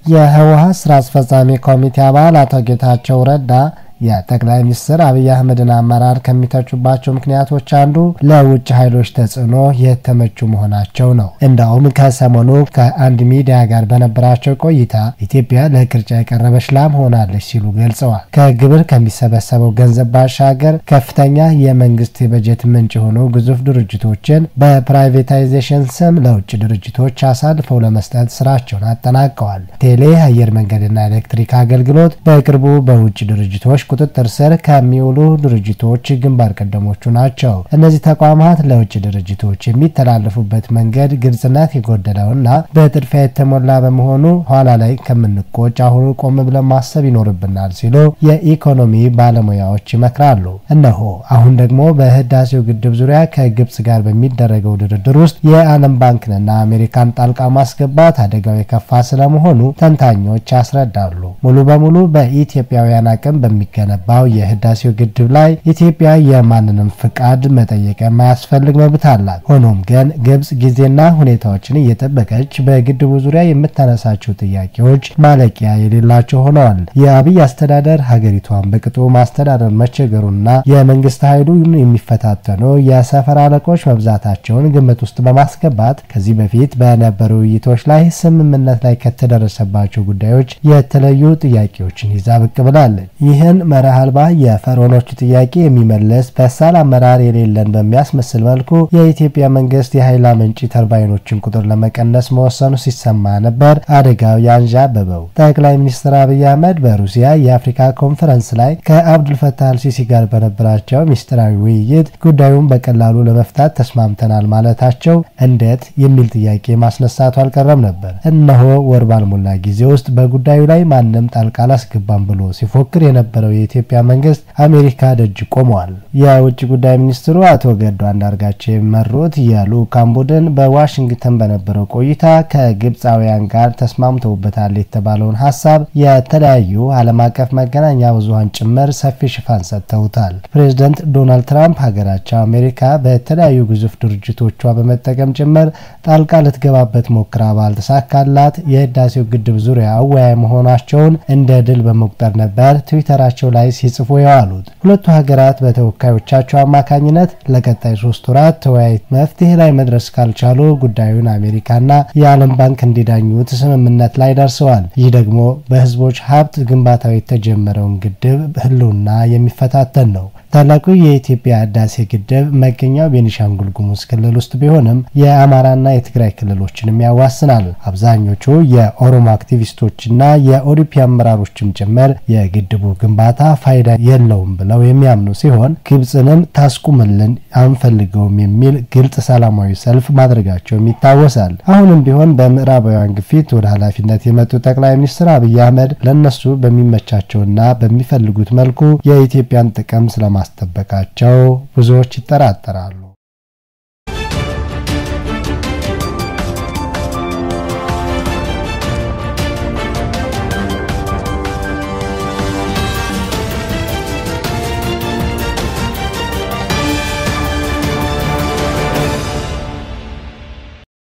የህወሀት ስራ አስፈጻሚ ኮሚቴ አባል አቶ ጌታቸው ረዳ የጠቅላይ ሚኒስትር አብይ አህመድን አመራር ከሚተቹባቸው ምክንያቶች አንዱ ለውጭ ኃይሎች ተጽዕኖ የተመቹ መሆናቸው ነው። እንደውም ከሰሞኑ ከአንድ ሚዲያ ጋር በነበራቸው ቆይታ ኢትዮጵያ ለቅርጫ የቀረበች ላም ሆናለች ሲሉ ገልጸዋል። ከግብር ከሚሰበሰበው ገንዘብ ባሻገር ከፍተኛ የመንግስት የበጀት ምንጭ የሆኑ ግዙፍ ድርጅቶችን በፕራይቬታይዜሽን ስም ለውጭ ድርጅቶች አሳልፈው ለመስጠት ስራቸውን አጠናቀዋል። ቴሌ፣ አየር መንገድና ኤሌክትሪክ አገልግሎት በቅርቡ በውጭ ድርጅቶች ቁጥጥር ስር ከሚውሉ ድርጅቶች ግንባር ቀደሞቹ ናቸው። እነዚህ ተቋማት ለውጭ ድርጅቶች የሚተላለፉበት መንገድ ግልጽነት የጎደለውና በጥድፊያ የተሞላ በመሆኑ ኋላ ላይ ከምንቆጭ አሁኑ ቆም ብለን ማሰብ ይኖርብናል ሲሉ የኢኮኖሚ ባለሙያዎች ይመክራሉ። እነሆ አሁን ደግሞ በህዳሴው ግድብ ዙሪያ ከግብጽ ጋር በሚደረገው ድርድር ውስጥ የዓለም ባንክንና አሜሪካን ጣልቃ ማስገባት አደጋው የከፋ ስለመሆኑ ተንታኞች ያስረዳሉ። ሙሉ በሙሉ በኢትዮጵያውያን አቅም በሚገ ገነባው የህዳሴው ግድብ ላይ ኢትዮጵያ የማንንም ፍቃድ መጠየቅ የማያስፈልግ መብት አላት። ሆኖም ግን ግብጽ ጊዜና ሁኔታዎችን እየጠበቀች በግድቡ ዙሪያ የምታነሳቸው ጥያቄዎች ማለቂያ የሌላቸው ሆነዋል። የአብይ አስተዳደር ሀገሪቷን በቅጡ ማስተዳደር መቸገሩና የመንግስት ኃይሉን የሚፈታተኑ የሰፈር አለቆች መብዛታቸውን ግምት ውስጥ በማስገባት ከዚህ በፊት በነበሩ ውይይቶች ላይ ስምምነት ላይ ከተደረሰባቸው ጉዳዮች የተለዩ ጥያቄዎችን ይዛ ብቅ ብላለች። ይህን መርህ አልባ የፈርዖኖቹ ጥያቄ የሚመለስ በሳል አመራር የሌለን በሚያስመስል መልኩ የኢትዮጵያ መንግስት የኃይል አመንጪ ተርባይኖችን ቁጥር ለመቀነስ መወሰኑ ሲሰማ ነበር አደጋው ያንዣበበው። ጠቅላይ ሚኒስትር አብይ አህመድ በሩሲያ የአፍሪካ ኮንፈረንስ ላይ ከአብዱልፈታህ አልሲሲ ጋር በነበራቸው ሚስጥራዊ ውይይት ጉዳዩን በቀላሉ ለመፍታት ተስማምተናል ማለታቸው እንዴት የሚል ጥያቄ ማስነሳቱ አልቀረም ነበር። እነሆ ወር ባልሞላ ጊዜ ውስጥ በጉዳዩ ላይ ማንም ጣልቃ አላስገባም ብሎ ሲፎክር የነበረው የኢትዮጵያ መንግስት አሜሪካ ደጅ ቆመዋል። የውጭ ጉዳይ ሚኒስትሩ አቶ ገዱ አንዳርጋቸው የሚመሩት የልዑካን ቡድን በዋሽንግተን በነበረው ቆይታ ከግብፃውያን ጋር ተስማምተውበታል የተባለውን ሀሳብ የተለያዩ ዓለም አቀፍ መገናኛ ብዙኃን ጭምር ሰፊ ሽፋን ሰጥተውታል። ፕሬዚደንት ዶናልድ ትራምፕ ሀገራቸው አሜሪካ በተለያዩ ግዙፍ ድርጅቶቿ በመጠቀም ጭምር ጣልቃ ልትገባበት ሞክራ ባልተሳካላት የህዳሴው ግድብ ዙሪያ አወያይ መሆናቸውን እንደ ድል በመቁጠር ነበር ትዊተራቸው ላይ ሲጽፉ የዋሉት። ሁለቱ ሀገራት በተወካዮቻቸው አማካኝነት ለቀጣይ ሶስት ወራት ተወያይ መፍትሄ ላይ መድረስ ካልቻሉ ጉዳዩን አሜሪካና የዓለም ባንክ እንዲዳኙት ስምምነት ላይ ደርሰዋል። ይህ ደግሞ በህዝቦች ሀብት ግንባታው የተጀመረውን ግድብ ህልውና የሚፈታተን ነው። ታላቁ የኢትዮጵያ ህዳሴ ግድብ መገኛው ቤኒሻንጉል ጉሙዝ ክልል ውስጥ ቢሆንም የአማራና የትግራይ ክልሎችንም ያዋስናል። አብዛኞቹ የኦሮሞ አክቲቪስቶችና የኦዲፒ አመራሮችም ጭምር የግድቡ ግንባታ ፋይዳ የለውም ብለው የሚያምኑ ሲሆን ግብፅንም ታስቁምልን አንፈልገውም የሚል ግልጽ ሰላማዊ ሰልፍ ማድረጋቸውም ይታወሳል። አሁንም ቢሆን በምዕራባውያን ግፊት ወደ ኃላፊነት የመጡ ጠቅላይ ሚኒስትር አብይ አህመድ ለእነሱ በሚመቻቸውና በሚፈልጉት መልኩ የኢትዮጵያን ጥቅም ስለማስጠበቃቸው ብዙዎች ይጠራጠራሉ።